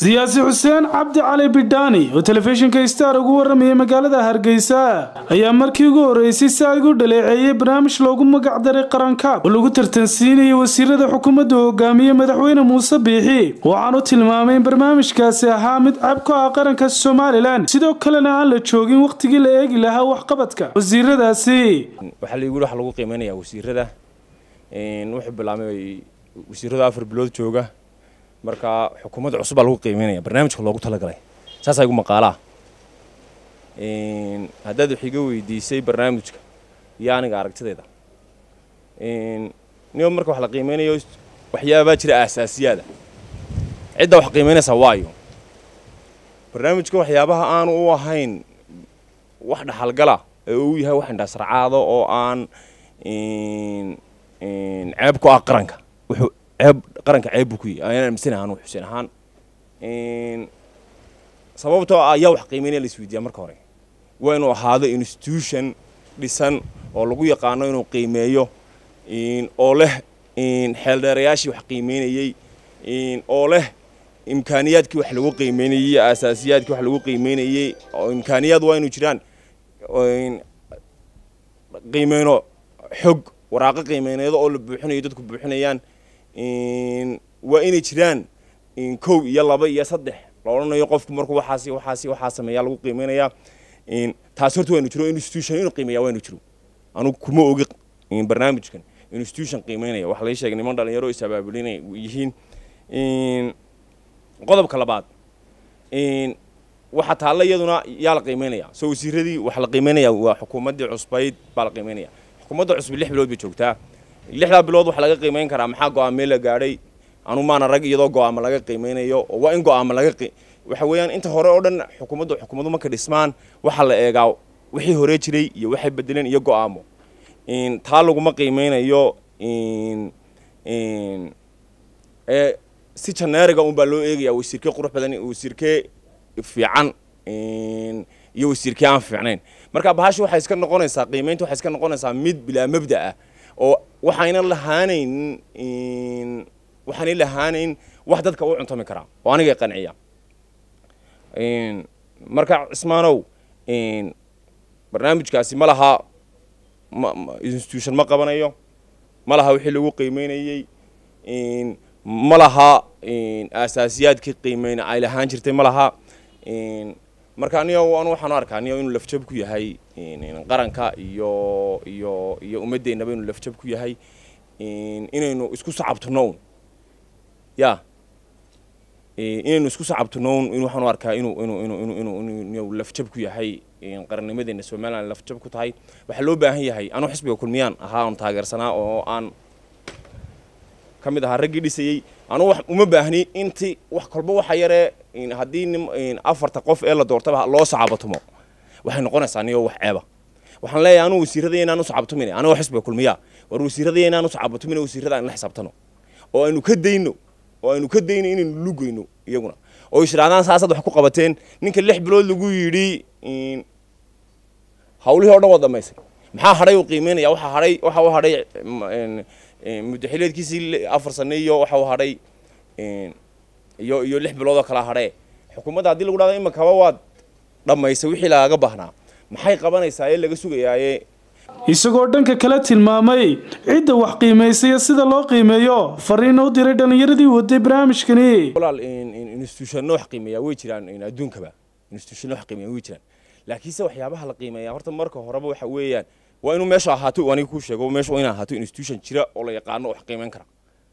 siyaasi xuseen cabdi cali bidhaani oo telefishinka star ugu warramayay magaalada hargeysa ayaa markii ugu horreysay si ay u dhaleeceeyey barnaamij loogu magacdaray qarankaab oo lagu tartansiinayay wasiirada xukuumadda hogaamiye madaxweyne muuse biixi waxaanu tilmaamay in barnaamijkaasi ahaa mid cab ku ah qaranka somalilan sidoo kalena aan la joogin wakhtigii la eegi lahaa waxqabadka wasiiradaasi waxaa la yidhi waxa lagu qiimeynaya wasiirada wuxuu bilaabmay wasiirada afar bilood jooga marka xukuumadda cusub baa lagu qiimeynaya barnaamijka loogu talagalay saasaa igu maqaalaa haddaad wax iga weydiisay barnaamijka iyo aniga aragtideeda niba marka wax la qiimeynayo waxyaabaa jira aasaasiyaada cidda wax qiimeynaysaa waayo barnaamijka waxyaabaha aanu u ahayn wax dhaxalgala ee uu yahay wax indhasracaado oo aan ceeb ku ah qaranka wuxuu ceeb qaranka ceeb buu ku yahay ayaan aaminsan ahaan xuseen ahaan sababtoo ah ayaa wax qiimeynaya la isweydiiyaa marka hore waa inuu ahaado institution dhisan oo lagu yaqaano inuu qiimeeyo oo leh xeeldheerayaashii wax qiimeynayey oo leh imkaaniyaadkii wax lagu qiimeynayey aasaasiyaadkii wax lagu qiimeynayey oo imkaaniyaad waa inuu jiraan qiimeyno xog waraaqo qiimeyneedo oo la buuxinayo dadku buuxinayaan waa inay jiraan kow iyo laba iyo saddex la odhanayo qofku markuu waxaasi waxaasi waxaa sameeyaa lagu qiimeynayaa taasi horta waynu jiro institution inuu qiimeeya waynu jiro anugu kuma ogi barnaamijkan institution qiimeynaya waxa laga sheegay niman dhalinyaro is abaabulinay yihiin qodobka labaad waxa taalla iyaduna yaa la qiimeynaya soo wasiiradii waxa la qiimeynaya waa xukuumaddii cusbayd baa la qiimeynaya xukuumadda cusbi lix bilood bay joogtaa lixdaa bilood waxaa laga qiimeyn karaa maxaa go-aamee la gaadhay anu maana rag iyadoo go-aamo laga qiimeynayo oo waa in go-aamo laga waxa weeyaan inta hore oo dhan xukuumaddu xukuumadu marka dhismaan waxaa la eegaa wixii hore jiray iyo waxay bedeleen iyo go-aamo taa laguma qiimeynayo ee si janeeriga un baa loo eegaya wasiirkee qurux badan wasiirkee fiican iyo wasiirkee aan fiicnayn marka bahashi waxay iska noqonaysaa qiimeynta waxay iska noqonaysaa mid bilaa mabda ah oo waxayna lahaanayn waxaanay lahaanayn wax dadka u cuntami karaa oo anigay qanciya marka cismaanow barnaamijkaasi ma laha institution ma qabanayo ma laha wixii lagu qiimeynayey ma laha aasaasiyaadkii qiimeyna ay lahaan jirtay ma laha marka anigo anu waxaan u arkaa anigo inuu lafjab ku yahay qaranka iyo iyo iyo ummaddeennaba inuu lafjab ku yahay inaynu isku sacabtunown ya inaynu isku sacabtunown in waxaan u arkaa inuu inuu inuu inuu inuu inuu lafjab ku yahay qarannimadeenna somaliland lafjab ku tahay waxaa loo baahan yahay anuu xisbiga kulmiyaan ahaa aan taageersanaa oo aan ka mid ahaa raggii dhisayey anuu uma baahni inti wax kolba waxa yaree haddii nin afarta qof ee la doortaba loo sacabatumo waxay noqonaysaa niyo wax ceeba waxaan leeyahay anuu wasiirada inaan u sacabtumin anigoo xisbiga kulmiyaa war wasiirada inaan u sacabatumin wasiirada aan la xisaabtano oo aynu ka dayno oo aynu ka dayno inaynu lugayno iyaguna oo isdhaadaan saasaad wax ku qabateen ninka lix bilood lagu yidhi hawlihii o dhan waa dhamaysay maxaa hadhay uu qiimeynaya waxa hadhay waxa u hadhay muddaxileedkiisii afar sane iyo waxa u hadhay iyo iyo lix bilood oo kala hadhee xukuumadda haddii lagu dhahdo imakaba waad dhammaysay wixii lagaga baahnaa maxay qabanaysaa ee laga sugayaaye isagoo dhanka kale tilmaamay cidda wax qiimaysaya sida loo qiimeeyo fariina u diray dhallinyaradii waday barnaamijkani walaal institutionno wax qiimeeyaa way jiraan adduunkaba institutionno wax qiimeeyaa way jiraan laakiinse waxyaabaha la qiimeeyaa horta marka horeba waxa weeyaan waa inuu meesha ahaato aniga kuu sheego meesha inay ahaato institution jira oo la yaqaano wax qiimeyn kara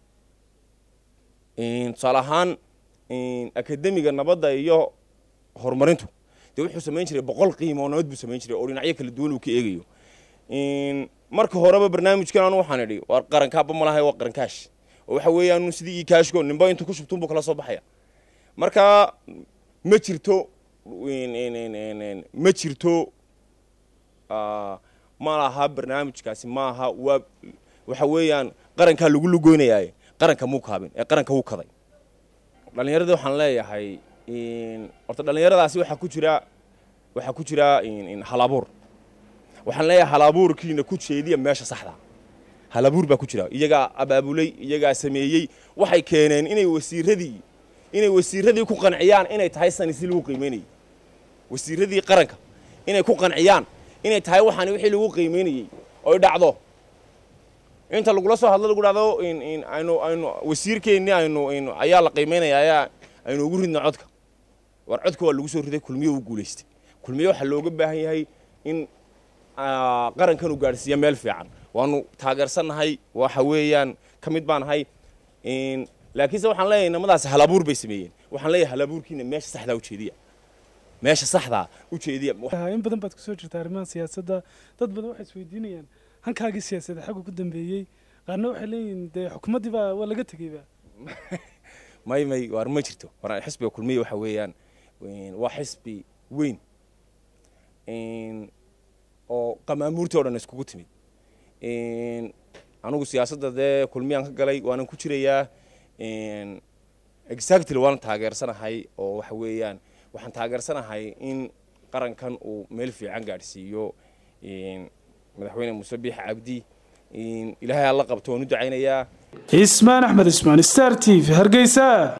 tusaale ahaan akademiga nabadda iyo horumarintu dee wuxuu samayn jiray boqol qiimoonood buu samayn jiray oo dhinacyo kala duwan uu ka eegayo marka horeba barnaamijkan anu waxaan idhi waa qarankaaba malahay waa qarankaash oo waxa weeyaan sidii ikaashko ninba intuu ku shubtuun buu kala soo baxaya marka ma jirto ma jirto ma laha barnaamijkaasi maaha waa waxa weeyaan qarankaa lagu lugoynayaaye qaranka muu kaabin ee qaranka wuu kaday dhallinyaradii waxaan leeyahay horta dhallinyaradaasi waxaa ku jira waxaa ku jira halabuur waxaan leeyahay halabuurkiina ku jeediya meesha saxda halabuur baa ku jira iyagaa abaabulay iyagaa sameeyey waxay keeneen inay wasiiradii inay wasiiradii ku qanciyaan inay tahay sanisi lagu qiimeynayay wasiiradii qaranka inay ku qanciyaan inay tahay waxaani wixii lagu qiimeynayey oy dhacdo inta lagula soo hadlo lagu dhahdo aynu aynu wasiirkeennii aynu aynu ayaa la qiimeynaya ayaa aynu ugu ridna codka war codka waa lagu soo riday kulmiyo u guulaystay kulmiyo waxaa looga baahan yahay in qarankan uu gaadhsiiya meel fiican waanu taageersannahay waxa weeyaan ka mid baan ahay laakiinse waxaan leeyahay namadaasi halabuur bay sameeyeen waxaan leeyahay halabuurkiina meesha saxdaa ujeediya meesha saxdaa ujeediya in badan baad kusoo jirta arrimaha siyaasadda dad badan waxay isweydiinayaan hankaagii siyaasadda xaggu ku dambeeyey qaarna waxay leeyihiin dee xukuumaddii baa waa laga tegeyba may may waar ma jirto war xisbiga kulmiya waxa weeyaan waa xisbi weyn oo qamaamuurtii o dhan iskugu timid anigu siyaasadda dee kulmiyaan ka galay waanan ku jirayaa exactly waan taageersanahay oo waxa weeyaan waxaan taageersanahay in qarankan uu meel fiican gaadhsiiyo madaxweyne muuse biix cabdi ilaahay alla qabto waan u ducaynayaa ismaan axmed ismaan star t v hargeysa